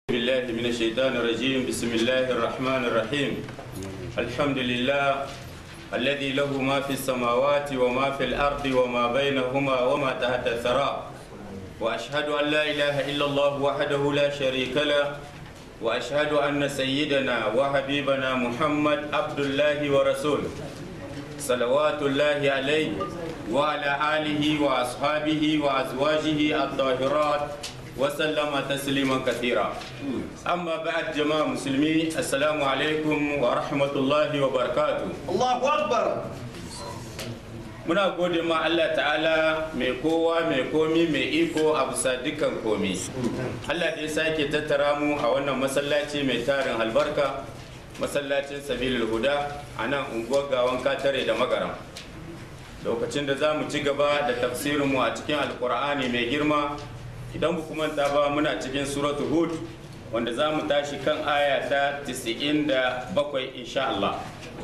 بالله من الشيطان الرجيم بسم الله الرحمن الرحيم الحمد لله الذي له ما في السماوات وما في الأرض وما بينهما وما تحت الثرى وأشهد أن لا إله إلا الله وحده لا شريك له وأشهد أن سيدنا وحبيبنا محمد عبد الله ورسوله صلوات الله عليه وعلى آله وأصحابه وأزواجه الطاهرات وسلم تسليما كثيرا أما بعد جماعة مسلمين السلام عليكم ورحمة الله وبركاته Allahu Akbar. muna gode ma Allah ta'ala mai kowa mai komi mai iko a bisa dukkan komi Allah da ya sake tattara mu a wannan masallaci mai tarin albarka masallacin sabilul huda a nan unguwar gawan katare da magaram lokacin da za mu ci gaba da tafsirinmu a cikin alkur'ani mai girma idan ba kuma manta ba muna cikin suratu hud wanda za mu tashi kan aya ta 97 insha Allah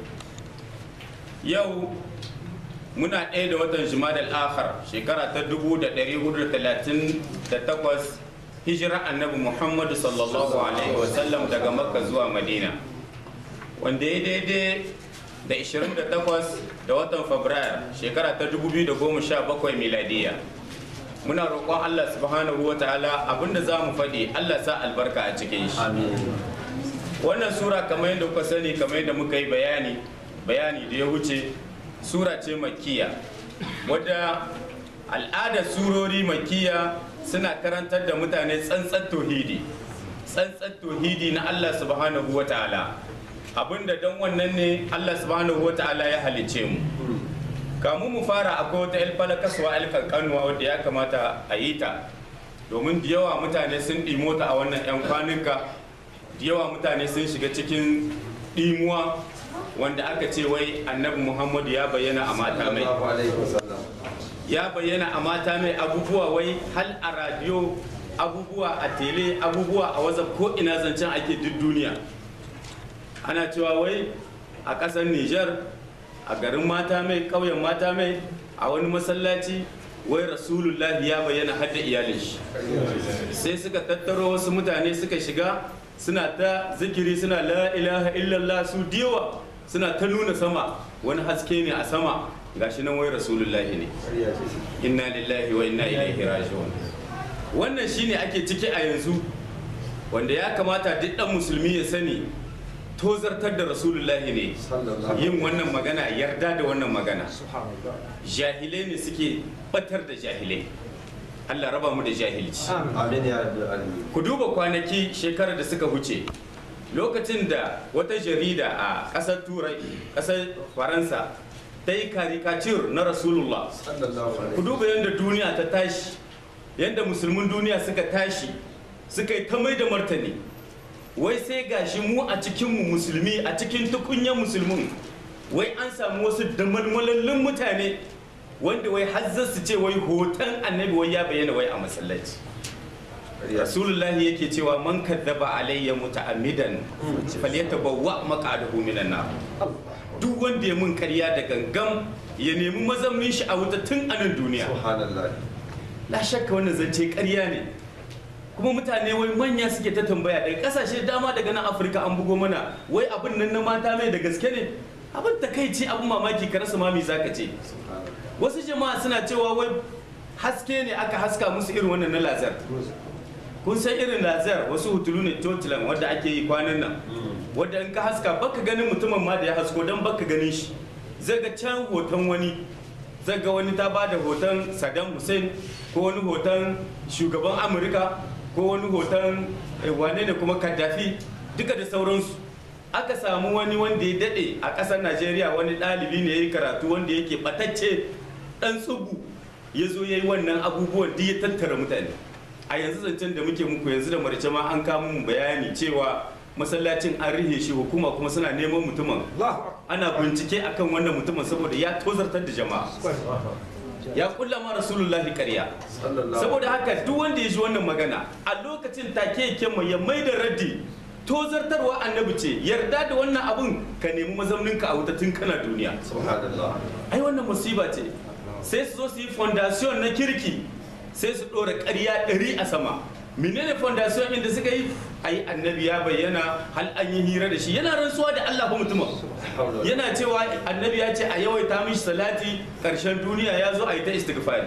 yau muna ɗaya da watan jimadal akhar shekara ta 1438 hijira annabi muhammadu sallallahu alaihi wasallam daga makka zuwa madina wanda ya daidai da 28 da watan fabrairu shekara ta 2017 miladiya muna roƙon allah subhanahu wa ta'ala abinda za mu faɗi allah sa albarka a cikin shi wannan sura kamar yadda kuka sani kamar yadda muka yi bayani bayani da ya wuce sura ce makiya wadda al'adar surori makiya suna karantar da mutane tsantsan tauhidi tsantsan tauhidi na Allah subhanahu wa ta'ala abinda don wannan ne Allah subhanahu wa ta'ala ya halice mu kamun mu fara akwai wata ilfala kasuwa alkankanuwa wadda ya kamata a yi ta domin da yawa mutane sun ɗimo ta a wannan 'yan kwanuka da yawa mutane sun shiga cikin ɗimuwa wanda aka ce wai annabi muhammadu ya bayyana a mata mai Allahu alaihi wasallam. ya bayyana a mata mai abubuwa wai hal a radiyo abubuwa a tele abubuwa a wazaf ko ina zancen ake duk duniya ana cewa wai a ƙasar niger a garin mata mai ƙauyen mata mai a wani masallaci wai rasulullahi ya bayyana hadda iyalin shi sai suka tattaro wasu mutane suka shiga suna ta zikiri suna la ilaha illallah su diwa suna ta nuna sama wani haske ne a sama gashi nan wai rasulullahi ne Ƙarya ce. inna lillahi wa inna ilaihi raji'un wannan shine ake ciki a yanzu wanda ya kamata duk dan musulmi ya sani tozartar da rasulullahi ne Sallallahu yin wannan magana yarda da wannan magana Subhanallah. jahilai ne suke batar da jahilai Allah raba mu da jahilci Amin ya rabbil alamin. ku duba kwanaki shekarar da suka huce lokacin da wata jarida a ƙasar turai ƙasar faransa ta yi karikatur na rasulullah Sallallahu alaihi ku duba yadda duniya ta tashi yadda musulmin duniya suka tashi suka yi ta mai da martani wai sai gashi mu a cikinmu musulmi a cikin tukunyan musulmin wai an samu wasu damalmalallun mutane wanda wai hazzar su ce wai hoton annabi wai ya bayyana wai a masallaci Ƙarya ce. rasulullahi yake cewa man kadzaba alayya muta'ammidan falyatabawwa maq'adahu minan nar duk wanda ya mun karya da gangam ya nemi mazammin shi a wuta tun a nan duniya Subhanallah. la shakka wannan zance karya ne kuma mutane wai manya suke ta tambaya daga kasashe dama daga nan afirka an bugo mana wai abin nan na mata mai da gaske ne abin takaici abin mamaki ka rasa mami zaka ce Subhanallah. wasu jama'a suna cewa wai haske ne aka haska musu irin wannan na lazar kun san irin lazar wasu hutulu ne totilan wadda ake yi kwanan nan wadda in ka haska baka ganin mutumin ma da ya hasko don baka ganin shi zai ga can hoton wani zai ga wani ta bada hoton saddam hussein ko wani hoton shugaban amurka ko wani hoton eh, wane ne kuma kaddafi duka da sauransu aka samu wani wanda ya dade a ƙasar najeriya wani ɗalibi ne ya yi karatu wanda yake ɓatacce ɗan tsubu ya zo ya yi wannan abubuwan duk ya tattara mutane a yanzu zancen da muke muku yanzu da marice ma an kama mu bayani cewa masallacin an rihe shi hukuma kuma suna neman mutumin Allahu ana bincike akan wannan mutumin saboda ya tozartar da jama'a ya kulla ma rasulullahi ƙarya Sallallahu saboda haka duk wanda ya ji wannan magana a lokacin take yake mai ya mai da raddi tozartarwa annabi ce yarda da wannan abun ka nemi mazauninka a wuta tun kana duniya Subhanallah. ai wannan musiba ce sai su zo su yi fondation na kirki sai su ɗora ƙarya ɗari a sama menene fondation inda suka yi ai annabi ya bayyana hal an yi hira da shi yana rantsuwa da Allah fa mutumin yana cewa annabi ya ce a yawaita mishi salati karshen duniya ya zo a yi ta istighfari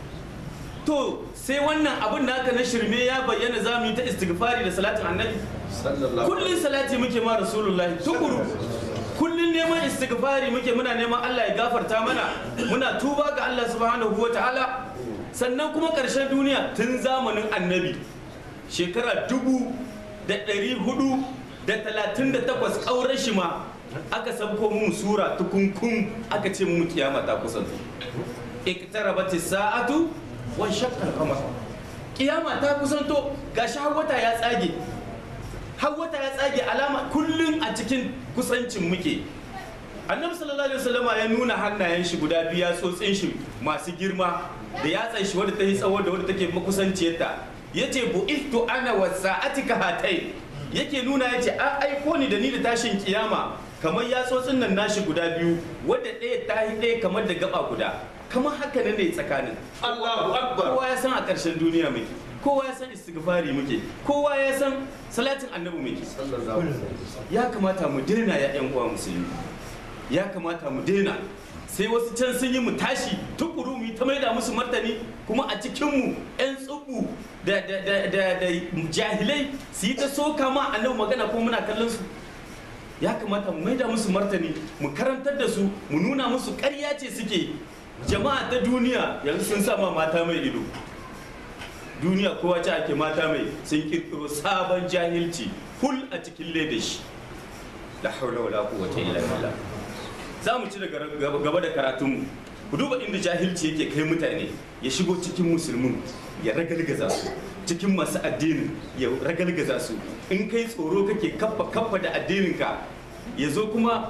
to sai wannan abin da aka na shirme ya bayyana za mu yi ta istighfari da salatin annabi sallallahu kullun salati muke ma rasulullahi tukuru kullun neman istighfari muke muna neman Allah ya gafarta mana muna tuba ga Allah subhanahu wa ta'ala sannan kuma ƙarshen duniya tun zamanin annabi shekara dubu da ɗari hudu da talatin da takwas ƙaurar shi ma aka sabko mu sura tukunkun aka ce mu kiyama ta kusanto iqtarabati sa'atu wa shaqqa al-qamar kiyama ta kusanto gashi har wata ya tsage har wata ya tsage alama kullum a cikin kusancin muke annabi sallallahu alaihi wasallama ya nuna hannayen shi guda biyu ya tsotsin shi masu girma da yatsan shi wadda ta yi tsawo da wadda take makusanciyarta yace bu'ithtu ana wa sa'atika hatai yake nuna yace a aiko ni da ni da tashin kiyama kamar yatsotsin nan nashi guda biyu wadda ɗaya ta yi ɗaya kamar da gaba guda kamar haka ne ne tsakanin Allahu akbar kowa ya san a ƙarshen duniya muke kowa ya san istighfari muke kowa ya san salatin annabi muke sallallahu alaihi wasallam ya kamata mu daina ya yan uwa musulmi ya kamata mu daina sai wasu can sun yi mu tashi tukuru mu yi ta maida musu martani kuma a cikinmu 'yan tsubu da, da, da, da, da jahilai su yi ta soka ma annabi magana ko muna kallon su ya kamata mu maida musu martani mu karantar da su mu nuna musu ƙarya ce suke jama'a ta duniya yanzu sun sama mata mai ido duniya kowa ce ake mata mai sun kirkiro sabon jahilci hul a cikin ledashi la haula wala quwwata illa billah za mu ci daga gaba da karatunmu ku duba inda jahilci yake kai mutane ya shigo cikin musulmin ya ragalgaza su cikin masu addinin ya ragalgaza su in kai tsoro kake kaffa kaffa da addininka ya zo kuma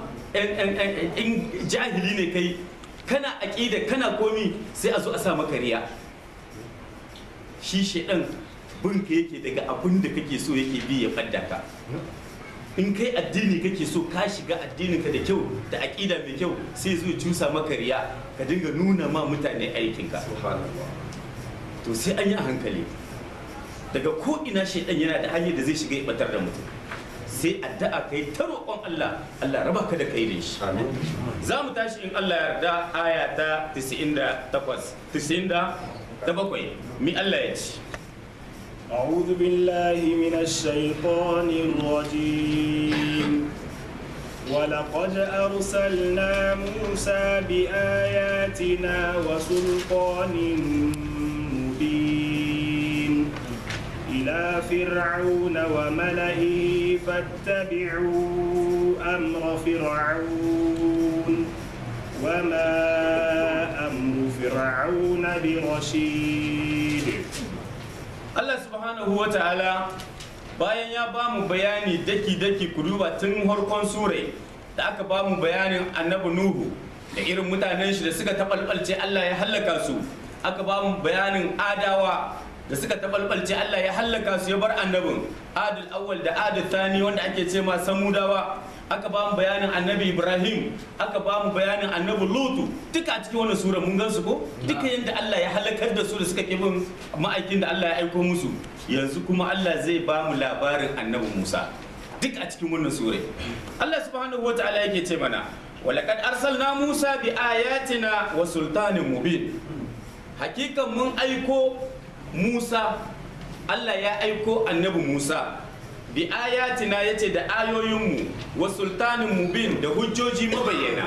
in jahili ne kai kana aƙida kana komi sai a zo a sa maka riya shi shaidan binka yake daga abin da kake so yake bi ya fadda ka in kai addini kake so ka shiga addininka da kyau da aƙida mai kyau sai zo ya cusa maka riya ka dinga nuna ma mutane aikinka subhanallah to sai an yi a hankali daga ko ina shaidan yana da hanyar da zai shiga ya batar da mutum sai addu'a kai ta roƙon Allah Allah raba ka da kai da shi amin za mu tashi in Allah ya yarda aya ta 98 97 mi Allah ya ce أعوذ بالله من الشيطان الرجيم ولقد أرسلنا موسى بآياتنا وسلطان مبين إلى فرعون وملئه فاتبعوا أمر فرعون وما أمر فرعون برشيد Allah subhanahu wa ta'ala bayan ya ba mu bayani daki-daki ku duba tun harkon surai da aka ba mu bayanin annabi Nuhu da irin mutanen shi da suka taɓalɓalce Allah ya hallaka su aka ba mu bayanin adawa da suka taɓalɓalce Allah ya hallaka su ya bar annabin adul awwal da adul thani wanda ake ce ma samudawa aka ba mu bayanin annabi ibrahim aka ba mu bayanin annabi lutu duka a cikin wannan sura mun gansu ko duka yadda allah ya halakar da su da suka bin ma'aikin da allah ya aiko musu yanzu kuma allah zai ba mu labarin annabi musa duk a cikin wannan sura allah subhanahu wataala yake ce mana walaqad arsalna musa bi ayatina wa sultanin mubin hakikan mun aiko musa allah ya aiko annabi musa bi ayatina yace da ayoyinmu wa sultanin mubin da hujjoji mabayyana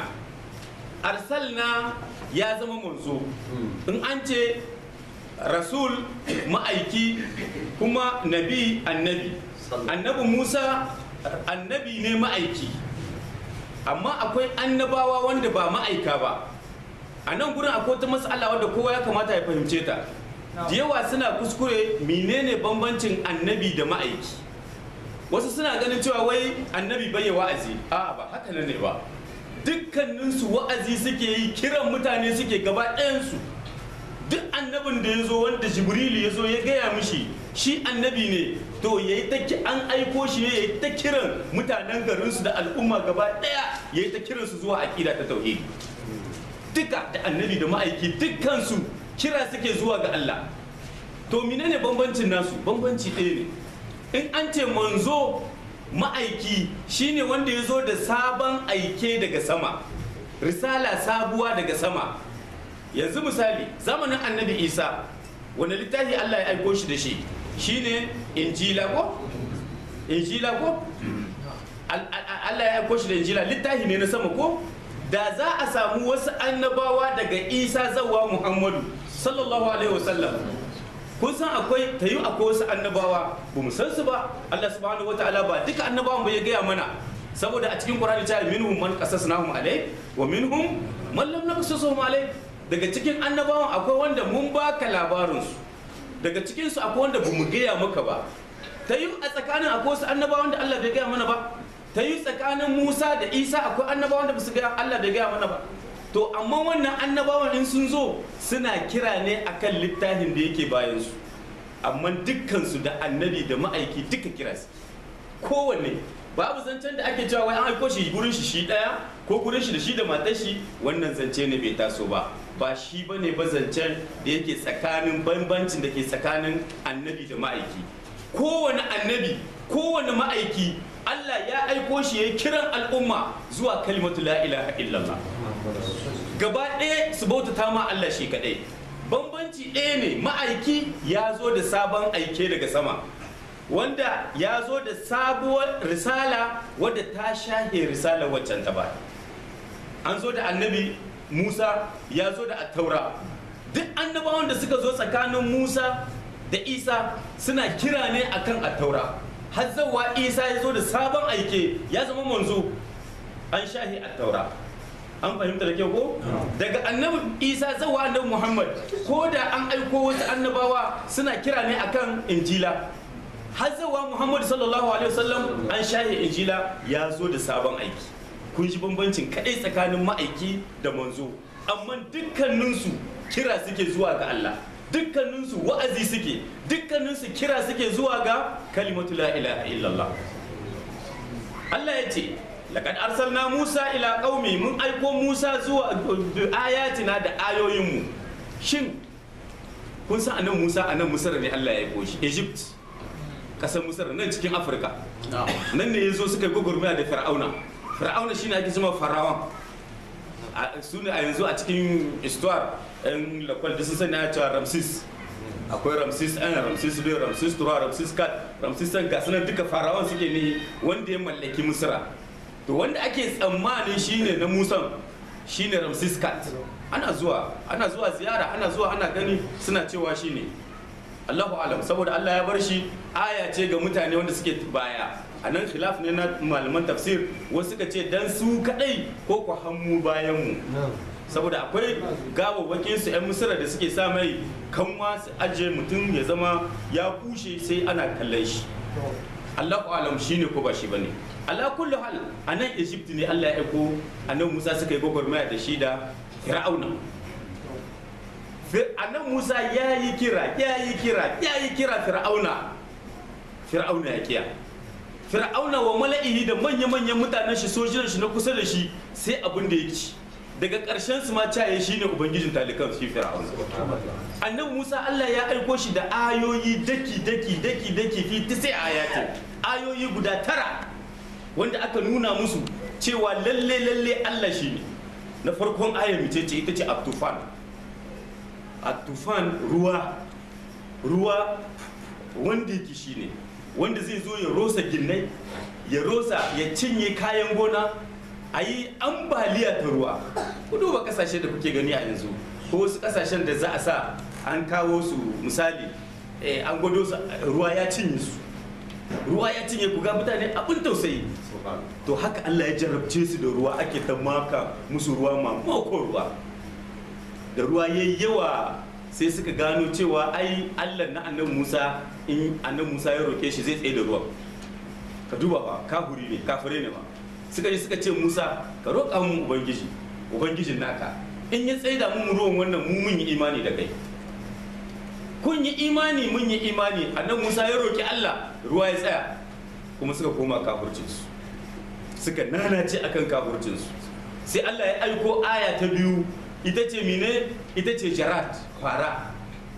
arsalna ya zama manzo in an ce rasul ma'aiki kuma nabi annabi annabi musa annabi ne ma'aiki amma akwai annabawa wanda ba ma'aika ba a nan gurin akwai wata matsala wadda kowa ya kamata ya fahimce ta da yawa suna kuskure menene bambancin annabi da ma'aiki wasu suna ganin cewa wai annabi bai wa'azi a ba haka nan ne ba dukkaninsu wa'azi suke yi kiran mutane suke gaba ɗayansu duk annabin da ya zo wanda jibrilu ya zo ya gaya mishi shi annabi ne to ya yi ta an aiko shi ne ya yi ta kiran mutanen garinsu da al'umma gaba ɗaya ya yi ta kiransu zuwa aƙida ta tauhidi duka da annabi da ma'aiki dukkansu kira suke zuwa ga Allah to menene bambancin nasu bambanci ɗaya ne in an ce manzo ma'aiki shine wanda ya zo da sabon aike daga sama risala sabuwa daga sama yanzu misali zamanin annabi isa wani littafi allah ya aiko shi da shi shine injila ko injila ko Al- al- allah ya aiko shi da injila littafi ne na sama ko da za a samu wasu annabawa daga isa zawa muhammadu sallallahu alaihi wasallam kun san akwai ta yi akwai wasu annabawa ba mu san su ba Allah subhanahu wataala ba duka annabawan ba ya gaya mana saboda a cikin Qur'ani ta minhum man qasasnahum alai wa minhum man lam naqsasuhum alai daga cikin annabawan akwai wanda mun baka labarin su daga cikin su akwai wanda bamu gaya maka ba ta yi a tsakanin akwai wasu annabawan da Allah bai gaya mana ba ta yi tsakanin Musa da Isa akwai annabawan da basu gaya Allah bai gaya mana ba to amma wannan annabawan in sun zo suna kira ne akan littafin da yake bayan su amma dukkansu da annabi da ma'aiki duka kira su kowanne babu zancen da ake cewa wai an aiko shi gurin shi shi daya ko gurin shi da shi da matar shi wannan zance ne bai taso ba ba shi bane ba zancen da yake tsakanin bambancin da ke tsakanin annabi da ma'aiki kowane annabi kowane ma'aiki Allah ya aiko shi ya kiran al'umma zuwa kalimatu la ilaha illallah gaba ɗaya su bautata ma Allah shi kaɗai bambanci ɗaya ne ma'aiki ya zo da sabon aike daga sama wanda ya zo da sabuwar risala wadda ta shahe risala waccan ta baya an zo da annabi musa ya zo da attaura duk annabawan da suka zo tsakanin musa da isa suna kira ne akan attaura har zawa isa ya zo da sabon aike ya zama manzo an shahe attaura an fahimta da kyau ko daga annabi isa zawa annabi muhammad ko da an aiko wasu annabawa suna kira ne akan injila har zawa muhammad sallallahu alaihi wasallam an shahe injila ya zo da sabon aiki kun ji bambancin kadai tsakanin ma'aiki da manzo amma dukkaninsu kira suke zuwa ga allah dukkaninsu wa'azi suke dukkaninsu kira suke zuwa ga kalimatu la ilaha illallah allah ya ce laqad arsalna musa ila qaumi mun aiko musa zuwa ayatina da ayoyinmu shin kun san anan musa anan misra ne allah ya aiko shi egypt kasar misra nan cikin afirka nan ne yazo suka yi gwagwarmaya da fir'auna fir'auna shine ake cewa farawan su ne a yanzu a cikin histoire yan lakwal da sun sani a cewa ramsis akwai ramsis ɗan ramsis biyu ramsis tura ramsis kat ramsis ɗan gasu nan duka farawan suke ne wanda ya mallaki misra to wanda ake tsammanin shine na musan shine ramsis kat ana zuwa ana zuwa ziyara ana zuwa ana gani suna cewa shine Allahu alam saboda Allah ya bar shi aya ce ga mutane wanda suke baya a nan khilaf ne na malaman tafsir wasu suka ce dan su kadai ko ku hannu bayan mu saboda akwai gawawwakin su 'yan misira da suke sa mai kanwa su ajiye mutum ya zama ya kushe sai ana kallon shi Allahu alam shine ko ba shi bane ala kullu hal a nan Egypt ne Allah ya aiko annabi Musa suka yi gwagwarmaya da shi da Fir'auna annan Musa ya yi kira ya yi kira ya yi kira Fir'auna Fir'auna ya kiya Fir'auna wa mala'ihi da manya-manyan mutanen shi sojinan shi na kusa da shi sai abin da ya ci daga ƙarshen su ma caye shi ne ubangijin talikan shi Fir'auna annabi Musa Allah ya aiko shi da ayoyi daki daki daki daki fi tisi ayati ayoyi guda tara wanda aka nuna musu cewa lalle lalle Allah shi ne na farkon ayar mace ce ita ce Abtufan Abtufan ruwa ruwa wanda yake shi ne wanda zai zo ya rosa ginnai ya rosa ya cinye kayan gona a yi ambaliya ta ruwa ku duba kasashe da kuke gani a yanzu ko wasu kasashen da za a sa an kawo su misali an gwado su ruwa ya cinye su ruwa ya cinye ku ga mutane abin tausayi to haka Allah ya jarabce su da ruwa ake ta maka musu ruwa mamako ruwa da ruwa yayi yawa sai suka gano cewa ai Allah na annabi Musa in annabi Musa ya roke shi zai tsaye da ruwan ka duba ba kafuri ne kafire ne ba suka yi suka ce Musa ka roƙa mu ubangiji ubangijin naka in ya tsaye da mu ruwan wannan mu mun yi imani da kai kun yi imani mun yi imani annabi Musa ya roki Allah ruwa ya tsaya kuma suka koma kafircinsu suka nanace akan kafircinsu sai Allah ya aiko aya ta biyu ita ce mine ita ce jarat fara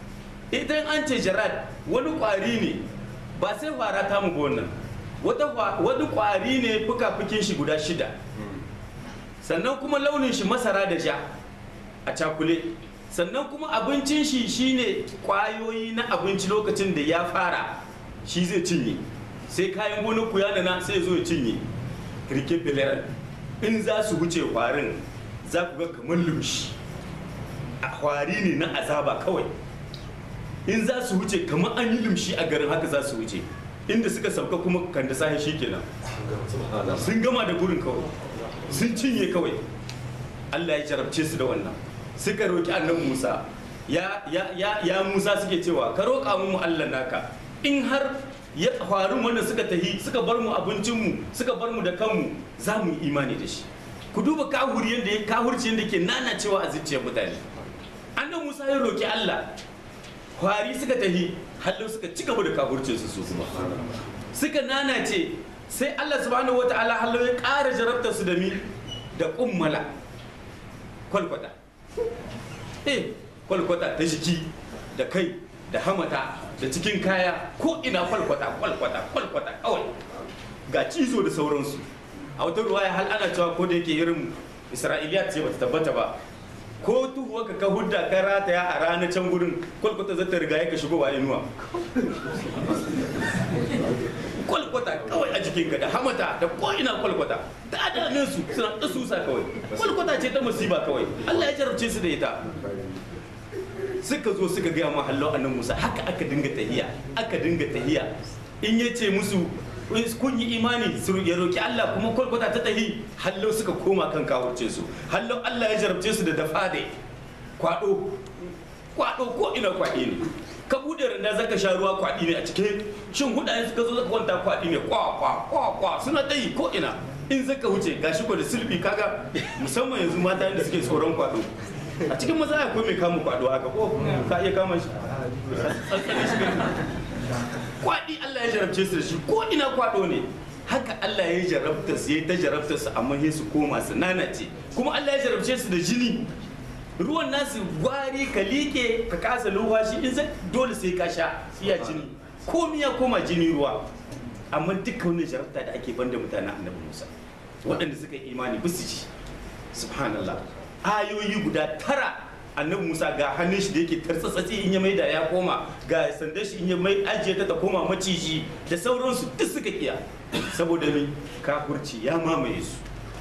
idan an ce jarad wani kwari ne ba sai fara ta mu wannan wata kwa- wani kwari ne fuka-fukin shi guda shida sannan kuma launin shi masara da ja a cakule sannan kuma abincin shi shine kwayoyi na abinci lokacin da ya fara shi zai cinye sai kayan gonar ku ya nana sai ya zo ya cinye kirkin filar in za su wuce kwarin za ku ga kamar lumshi a kwari ne na azaba kawai in za su wuce kamar an yi lumshi a garin haka za su wuce inda suka sauka kuma kan da sahi shi kenan sun gama da gurin kawai sun cinye kawai Allah ya jarabce su da wannan suka roki annabi Musa ya ya ya ya Musa suke cewa ka roƙa mu Allah naka in har ya faru wannan suka tahi suka bar mu abincin mu suka bar mu da kanmu za mu yi imani da shi ku duba kahuri yanda ya kahurci yanda ke nanacewa a zuciyar mutane annabi Musa ya roki Allah kwari suka tahi hallo suka ci gaba da kahurcin su su kuma suka nanace sai Allah subhanahu wataala hallo ya ƙara jarabtar su da mi da kummala kwalkwata eh kwalkwata ta jiki da kai da hamata da cikin kaya ko ina kwalkwata kwalkwata kwalkwata kawai ga cizo da sauransu a wata ruwaya hal ana cewa ko da yake irin isra'iliya ce bata tabbata ba ko tuhuwa ka ka hudda ka rataya a ranar can gurin kwalkwata za ta riga ya ka shigo wa inuwa kwalkwata kawai a jikinka da hamata da ko ina kwalkwata da adamin su suna da susa kawai kwalkwata ce ta musiba kawai Allah ya jarabce su da ita suka zo suka gaya ma hallo annan Musa haka aka dinga tahiya aka dinga tahiya in ya ce musu kun yi imani su ya roki Allah kuma kwalkwata ta tahi hallo suka koma kan kawurce su hallo Allah ya jarabce su da dafade kwado kwado ko ina kwaɗi ne ka bude randa zaka sha ruwa kwaɗi ne a cikin shin hudayen suka zo zaka kwanta kwaɗi ne kwa kwa kwa kwa suna dai ko ina in zaka wuce gashi ko da silbi kaga musamman yanzu mata da suke tsoron kwado a cikin maza akwai mai kama kwado haka ko ka iya kama shi tsantsane shi gani kwaɗi Allah ya jarabce su da shi ko ina kwado ne haka Allah ya jarabta su ya ta jarabta su amma sai su koma su nanace kuma Allah ya jarabce su da jini ruwan nasu gwari ka liƙe ka kasa lumfashi in zai dole sai ka sha iya jini komi ya koma jini ruwa amma duka wani jarabta da ake banda mutanen annabi musa waɗanda suka yi imani bisu ji subhanallah ayoyi guda tara annabi musa ga hannun shi da yake tartsatsatsi in ya maida ya koma ga sandan shi in ya mai ajiye ta ta koma maciji da sauransu duk suka kiya saboda mai kafurci ya mamaye su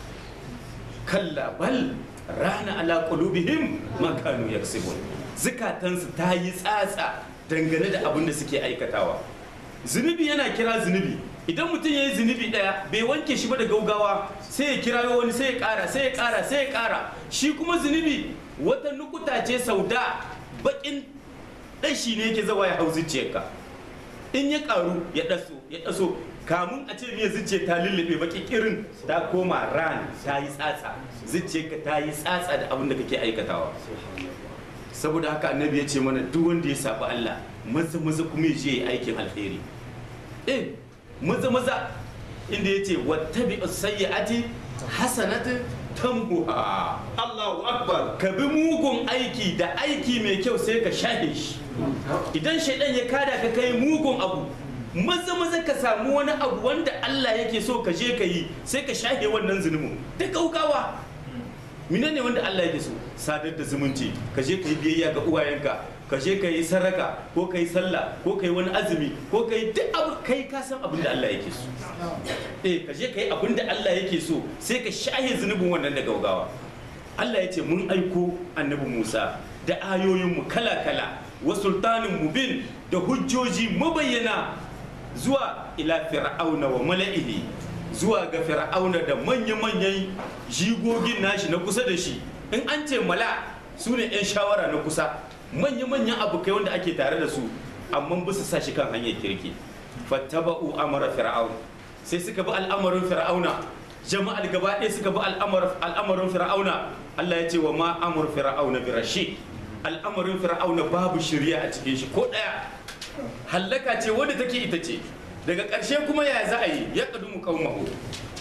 kalla bal rana ala qulubihim ma kanu yaksibun zukatansu ta yi tsatsa dangane da abin da suke aikatawa zunubi yana kira zunubi idan mutum ya yi zunubi ɗaya bai wanke shi ba da gaugawa sai ya kira wani sai ya ƙara sai ya ƙara sai ya ƙara shi kuma zunubi wata nukuta ce sauda baƙin ɗashi ne yake zawa ya hau zuciyarka in ya ƙaru ya ɗaso ya ɗaso kamun a ce miya zuciya ta lullube baki kirin ta koma ran ta yi tsatsa zuciyarka ta yi tsatsa da abin da kake aikatawa saboda haka annabi ya ce mana duk wanda ya sabi Allah maza maza kuma ya je ya aikin alheri eh maza maza inda ya ce wattabi sayyi'ati hasanatu tamhuha Allahu Akbar. ka bi mugun aiki da aiki mai kyau sai ka shahe shi idan shaidan ya kada ka kai mugun abu maza maza ka samu wani abu wanda Allah yake so ka je ka yi sai ka shahe wannan zunubin da gaugawa mine ne wanda Allah yake so sadar da zumunci ka je ka yi biyayya ga uwayenka ka je ka yi saraka ko ka yi sallah ko ka yi wani azumi ko ka yi duk abu kai ka san abin da Allah yake so eh ka je ka yi abin da Allah yake so sai ka shahe zunubin wannan da gaugawa Allah ya ce mun aiko annabi Musa da ayoyinmu kala-kala wa sultanin mubin da hujjoji mabayyana zuwa ila fir'auna wa mala'ihi zuwa ga fir'auna da manya-manyan jigogin nashi na kusa da shi in an ce mala su ne 'yan shawara na kusa manya-manyan abokai wanda ake tare da su amma ba su sa shi kan hanyar kirki fattaba'u amara fir'aun sai suka bi al'amarin fir'auna jama'al gaba ɗaya suka bi al'amarin fir'auna Allah ya ce wa ma amur fir'auna bi rashid al'amarin fir'auna babu shirya a cikin shi ko ɗaya hallaka ce wadda take ita ce daga ƙarshe kuma ya za a yi ya ƙadumu qaumahu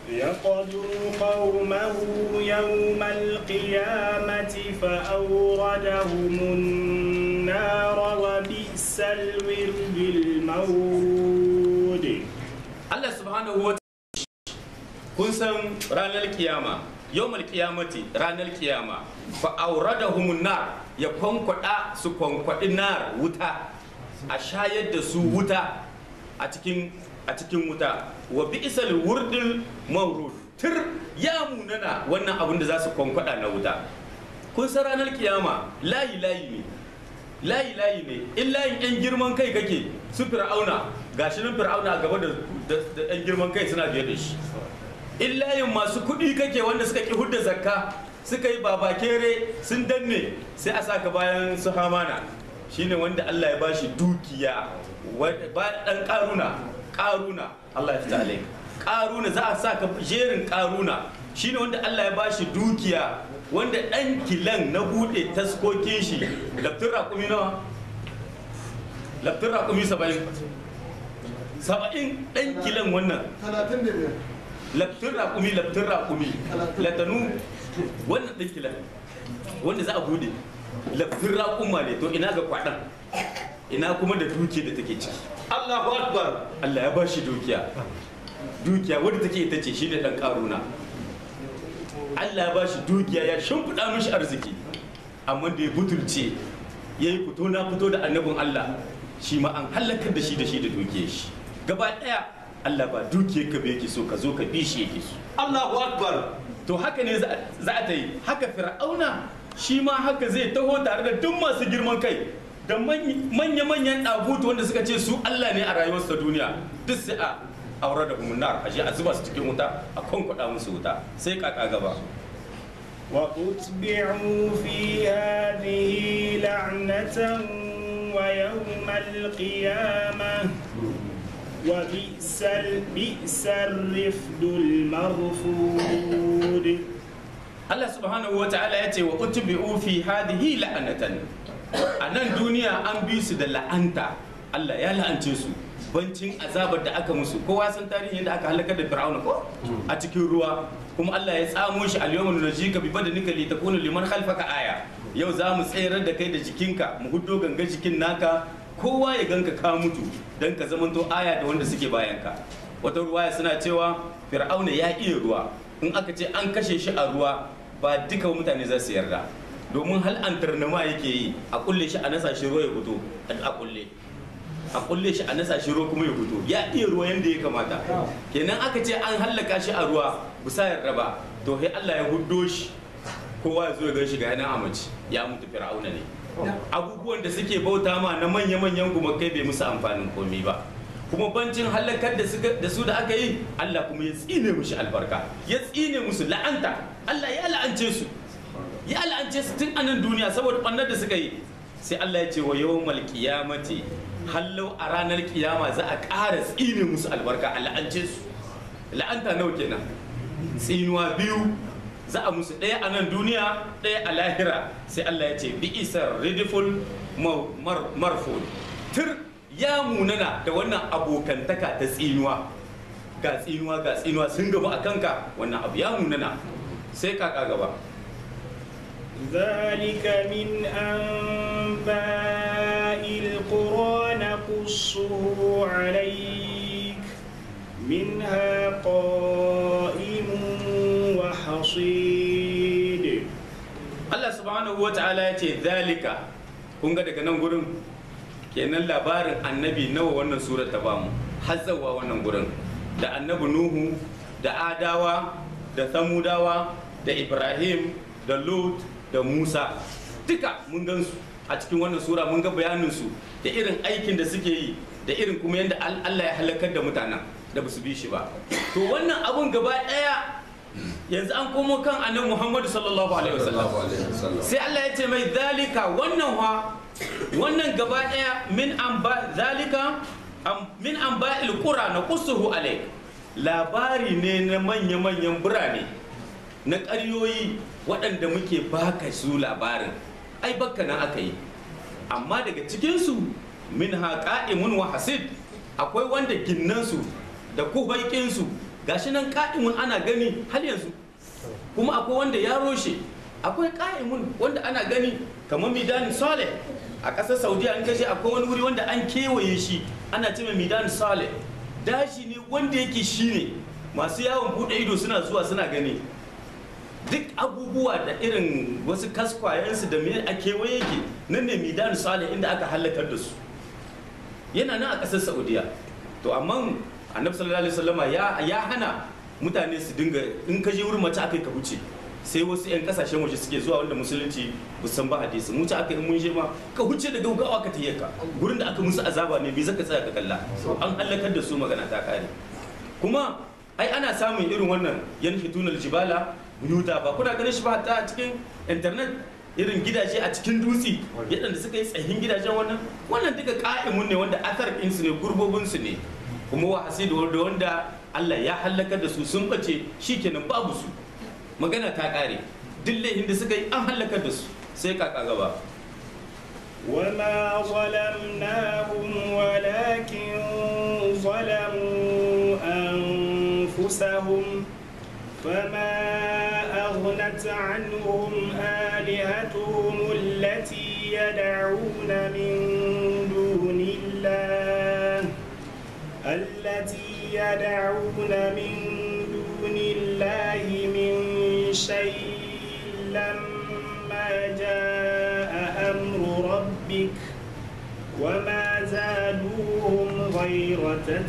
يقدم قومه يوم القيامة فأوردهم النار وبئس الورد المورود Allah subhanahu wa kun san ranar kiyama yawmal kiyamati ranar kiyama fa auradahumun nar ya kwankwada su kwankwadi nar wuta a shayar da su wuta a cikin a cikin wuta wa bi'sal wurdil mawrud tir ya munana wannan abin da za su kwankwada na wuta kun san ranar kiyama layi layi ne layi layi ne in layin yan girman kai kake su fir'auna gashi nan fir'auna a gaba da da yan girman kai suna biye da shi in layin masu kuɗi kake wanda suka ki hudda zakka suka yi babakere sun danne sai a saka bayan su hamana shine wanda Allah ya bashi dukiya wanda- ba dan karuna karuna Allah ya fita alaik karuna za a saka jerin karuna shine wanda Allah ya bashi dukiya wanda dan kilan na bude taskokin shi laftin raƙumi nawa laftin raƙumi saba'in saba'in dan kilan wannan talatin da biyar laftin raƙumi laftin raƙumi latanu wannan ɗin kilan wanda za a bude laftin raƙuma ne to ina ga kwaɗan ina kuma da dukiya da take ciki Allahu Akbar Allah ya ba shi dukiya dukiya wadda take ita ce shi da ɗan ƙaruna Allah ya ba shi dukiya ya shimfiɗa mishi arziki amma da ya butulce ya yi fito na fito da annabin Allah shi ma an halakar da shi da shi da dukiyar shi gaba ɗaya Allah ba dukiyar ka yake so ka zo ka bi shi yake so Allahu Akbar to haka ne za za a ta yi haka fir'auna shi ma haka zai taho tare da duk masu girman kai da manya-manyan ɗabutu wanda suka ce su Allah ne a rayuwarsu ta duniya duk sai a aure da umunar a je a zuba su cikin wuta a kwankwada musu wuta sai kaka gaba وأتبعوا في هذه لعنة ويوم القيامة وبئس ال- بئس الرفد المرفود Allah subhanahu wa ta'ala ya ce wa utbi'u fi hadhihi la'anatan a nan duniya an bi su da la'anta Allah ya la'ance su bancin azabar da aka musu kowa san tarihin da aka halakar da fir'auna ko a cikin ruwa kuma Allah ya tsamo shi al-yawma nunjika bi badanika li takuna liman khalfaka aya yau za mu tsayar da kai da jikinka mu huddo ganga jikin naka kowa ya ganka ka mutu dan ka zamanto aya da wanda suke bayanka wata ruwaya suna cewa fir'auna ya iya ruwa in aka ce an kashe shi a ruwa ba duka mutane za su yarda domin hal an tarnama yake yi a kulle shi a nasa shi ruwa ya fito a kulle a kulle shi a nasa shi ruwa kuma ya fito ya iya ruwa yanda ya kamata kenan aka ce an hallaka shi a ruwa bisa yarda ba to sai Allah ya huddo shi kowa ya zo ya gan shi ga yana amaci ya mutu fir'auna ne abubuwan da suke bauta ma na manya-manyan gumakai bai musu amfanin komi ba kuma bancin halakar da suka- da su da aka yi Allah kuma ya tsine mushi albarka ya tsine musu la'anta Allah ya la'ance su ya la'ance su tun anan duniya saboda ɓannar da suka yi sai Allah ya ce wa yawmal qiyamati hallau a ranar kiyama za a ƙara tsine musu albarka a la'ance su la'anta nawa kenan tsinuwa biyu za a musu ɗaya a nan duniya ɗaya a lahira sai Allah ya ce bi isar ridiful mar- mar- marful tir ya munana da wannan abokantaka ta tsinuwa ga tsinuwa ga tsinuwa sun gaba a kanka wannan abu ya munana sai kaka gaba ذلك من أنباء القرى نقصه عليك منها قائم وحصيد Allah subhanahu wa ta'ala ya ce zalika kun ga daga nan gurin kenan labarin annabi nawa wannan surar ta bamu hazzawa wannan gurin da annabi nuhu da adawa da samudawa da ibrahim da lut da musa duka mun gan su a cikin wannan sura mun ga bayanin su da irin aikin da suke yi da irin kuma yadda Al- Allah ya halakar da mutanen da ba su bi shi ba to wannan abun gaba daya yanzu an komo kan annabi Muhammadu sallallahu alaihi wasallam sai Allah ya ce mai zalika wannan wa wannan gaba daya min an ba zalika am- min an ba qura na qusuhu alaik labari ne na manya manyan birane na ƙaryoyi waɗanda muke baka su labarin ai bakka nan aka yi amma daga cikinsu min haƙa'imun wa hasid akwai wanda ginnansu da kuhaikinsu gashi nan ka'imun ana gani har yanzu kuma akwai wanda ya roshe akwai ka'imun wanda ana gani kamar midan saleh a ƙasar saudiya an kashe akwai wani wuri wanda an kewaye shi ana ce mai midan saleh dashi ne wanda yake shi ne masu yawon buɗe ido suna zuwa suna gani duk abubuwa da irin wasu kaskwayensu da mai a kewaye yake nan ne midan saleh inda aka halakar da su yana nan a ƙasar saudiya to amma annabi sallallahu alaihi wasallama ya ya hana mutane su dinga in ka je wurin mace akai ka wuce sai wasu 'yan kasashen waje suke zuwa wanda musulunci ba san ba hadisi mu aka in mun je ma ka huce da gaugawa ka tayyaka ka gurin da aka musu azaba ne me zaka tsaya ka kalla an halakar da su magana ta kare kuma ai ana samun irin wannan yanhitunal jibala buyuta ba kuna ganin shi ba ta a cikin internet irin gidaje a cikin dutse yadda suka yi tsayin gidajen wannan wannan duka ka'imun ne wanda athar ɗinsu ne gurbobinsu ne kuma wa hasidu da wanda Allah ya halakar da su sun bace shikenan babu su magana ta kare duk laifin da suka yi an halakar da su sai kaka gaba وما ظلمناهم ولكن ظلموا أنفسهم فما أغنت عنهم آلهتهم التي يدعون من دون الله التي يدعون من دون الله من شيء لما جاء أمر ربك وما زادوهم غير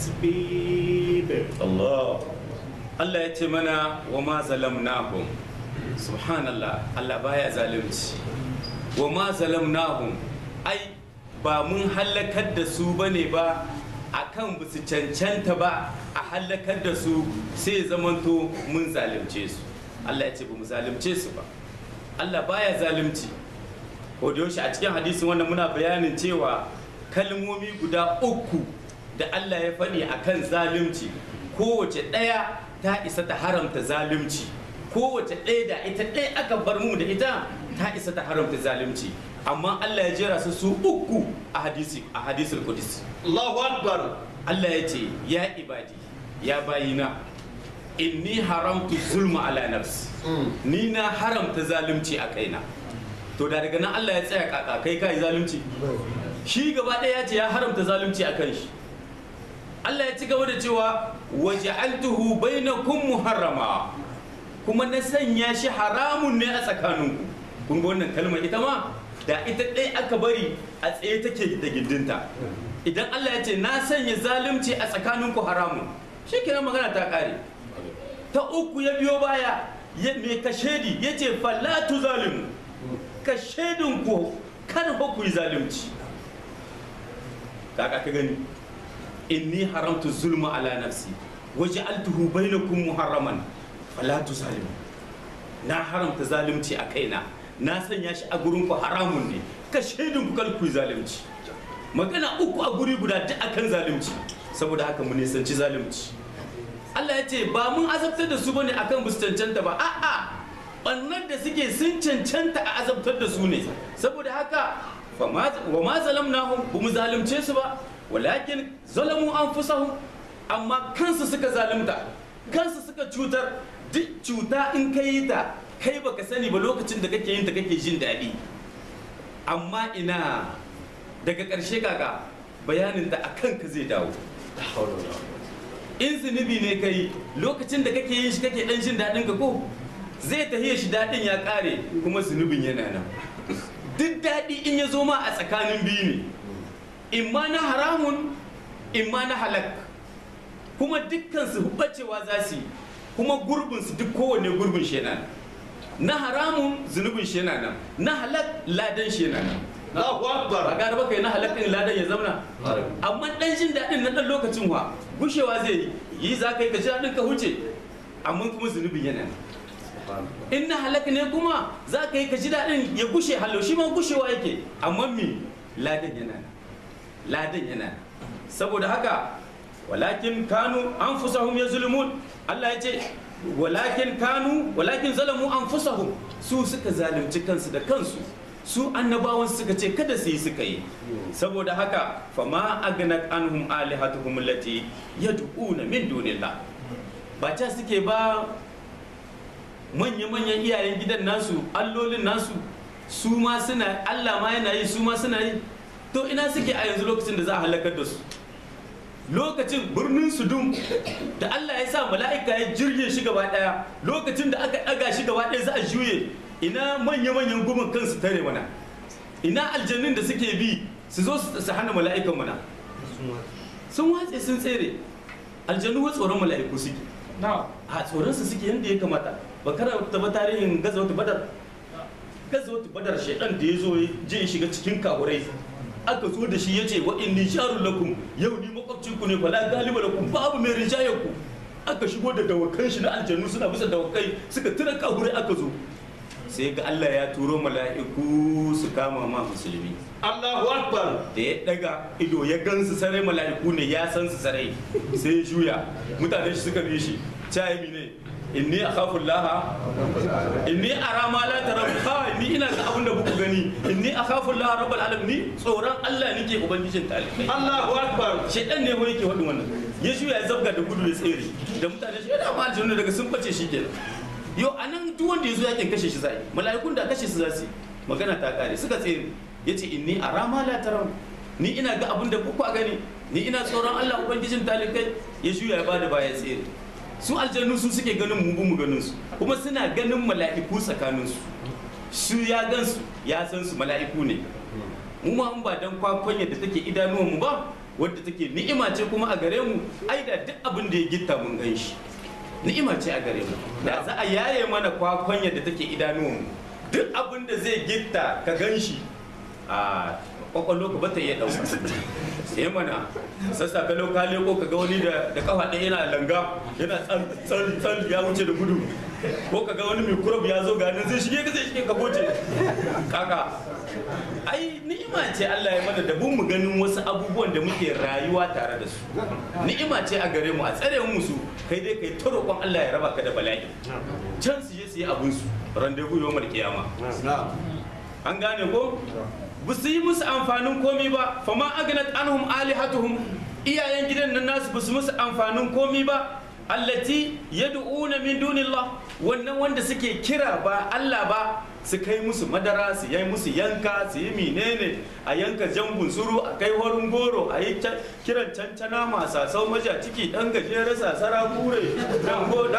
تتبيب Allah Allah ya ce mana wa ma zalamnahum subhanallah Allah baya zalunci wa ma zalamnahum ai ba mun halakar da su bane ba akan ba su cancanta ba a halakar da su sai zamanto mun zalunce su Allah ya ce ba mu zalunce su ba Allah baya zalunci ko da yaushe a cikin hadisin wannan muna bayanin cewa kalmomi guda uku da Allah ya faɗi akan zalunci kowace ɗaya ta isa ta haramta zalunci kowace ɗaya da ita ɗaya aka bar mu da ita ta isa ta haramta zalunci amma Allah ya jera su su uku a hadisi a hadisul qudsi Allahu Akbar. Allah ya ce ya ibadi ya bayina inni haramtu zulma ala nafsi ni na haramta zalunci a kaina to da daga nan Allah ya tsaya kaka kai kai zalunci shi gaba ɗaya ya ce ya haramta zalunci a kan shi Allah ya ci gaba da cewa waja'altuhu bainakum muharrama kuma na sanya shi haramun ne a tsakaninku kun ga wannan kalmar ita ma da ita ɗaya aka bari a tsaye take da gindinta idan Allah ya ce na sanya zalunci a tsakaninku haramun shi kenan magana ta ƙare ta uku ya biyo baya ya mai kashedi ya ce fallatu zalimu kashedinku kar ba ku yi zalunci kaka ka gani inni haramtu zulma ala nafsi waj'altuhu bainakum muharraman fala tuzalimu na haramta zalunci a kaina na sanya shi a gurin ku haramun ne ka shaidin ku kal ku yi zalunci magana uku a guri guda duk akan zalunci saboda haka mu nisanci zalunci Allah ya ce ba mun azabtar da su bane akan bu su cancanta ba a'a bannan da suke sun cancanta a azabtar da su ne saboda haka wa ma zalamnahum ba mu zalunce su ba walakin zalamu anfusahum amma kansu suka zalunta kansu suka cutar duk cuta in ka yi ta kai baka sani ba lokacin da kake yin ta kake jin daɗi amma ina daga ƙarshe kaka bayanin da a kanka zai dawo in zunubi ne kai lokacin da kake yin shi kake ɗan jin daɗin ka ko zai tahiya shi daɗin ya ƙare kuma zunubin yana nan duk daɗi in ya zo ma a tsakanin biyu ne imma na haramun imma na halak kuma dukkan su bacewa za su yi kuma gurbin su duk kowanne gurbin shi yana nan na haramun zunubin shi yana nan na halak ladan shi yana nan Allahu ba Akbar. gara baka yi na halak din ladan ya zamana amma dan jin daɗin na ɗan lokacin wa gushewa zai yi yi za ka yi ka ji daɗin ka huce amma kuma zunubin yana nan in na halak ne kuma za ka yi ka ji daɗin ya gushe hallo shi ma gushewa yake amma mi ladan yana nan ladan yana nan saboda haka walakin kanu anfusahum yazlumun Allah ya ce walakin kanu walakin zalamu anfusahum su suka zalunci kansu da kansu su annabawan suka ce kada su yi suka yi saboda haka fama agnat anhum alihatuhum allati yad'una min dunillah ba ca suke ba manya-manyan iyayen gidan nasu allolin nasu su ma suna allah ma yana yi su ma suna yi to ina suke a yanzu lokacin da za a halakar da su lokacin birnin sudum da allah ya sa mala'ika ya jirge shi gaba daya lokacin da aka daga shi gaba daya za a juye ina manya-manyan gumin kansu tare mana ina aljannin da suke bi su zo su hana mala'ikan mana sun watse sun tsere aljannu wa tsoron mala'iku suke a tsoronsu suke yadda ya kamata ba kara taba tarihin gaza wata badar gaza wata badar shaidan da ya zo je shiga cikin kahurai aka zo da shi ya ce wa inni sharun lakum yau ni makwabcinku ne fala galiba lakum babu mai rinjaye ku aka shigo da dawakan shi na aljannu suna bisa dawakai suka tura kahurai aka zo sai ga Allah ya turo mala'iku su kama ma musulmi Allahu Akbar. da ya daga ido ya gansu sarai mala'iku ne ya san su sarai sai ya juya mutane shi suka bi shi cayi ne inni akhafu laha inni ara ma la taraw ha ni ina ga abin da buku gani inni akhafu laha rabbul alamin ni tsoron Allah nake ubangijin talibai Allahu Akbar. shedan ne wai yake wadin wannan ya juya ya zabga da gudu ya tsere da mutane shi da ma aljanna daga sun bace shi kenan yau anan duk wanda ya zo yakin kashe shi zai mala'ikun da kashe su za su yi magana ta kare suka tsere yace inni ara ma la taraw ni ina ga abin da buku a gani ni ina tsoron Allah ubangijin talikai ya juya ya bada baya tsere su aljannu su suke ganin mu mu ganin su kuma suna ganin mala'iku tsakanin su su ya gan su ya san su mala'iku ne mu ma in ba dan kwakwan yadda take idanuwan mu ba wadda take ni'ima ce kuma a gare mu ai da duk abin da ya gitta mun gan shi ni'ima ce a gare mu da za a yaye mana kwakwan yadda take idanuwan mu duk abin da zai gitta ka gan shi a kwakwallo ka bata iya ɗauka sai mana sassa ka lau ka leko ka ga wani da da kafa ɗaya yana langa yana tsan tsan tsan ya wuce da gudu ko ka ga wani mai kurab ya zo ga nan zai shige ka zai shige ka goce kaka ai ni'ima ce Allah ya mana da bun mu ganin wasu abubuwan da muke rayuwa tare da su ni'ima ce a gare mu a tsare mu su kai dai kai ta roƙon Allah ya raba ka da bala'i can su je su yi abun su rendezvous yawmal kiyama an gane ko ba su yi musu amfanin komi ba fama agnat anhum alihatuhum iyayen gidan nan nasu ba su musu amfanin komi ba allati yad'una min dunillah wannan wanda suke kira ba Allah ba su kai musu madara su yi musu yanka su yi menene a yanka jambun suru a kai horin goro a yi kiran cancana masa sau maja ciki dan gajere sasara kure dan go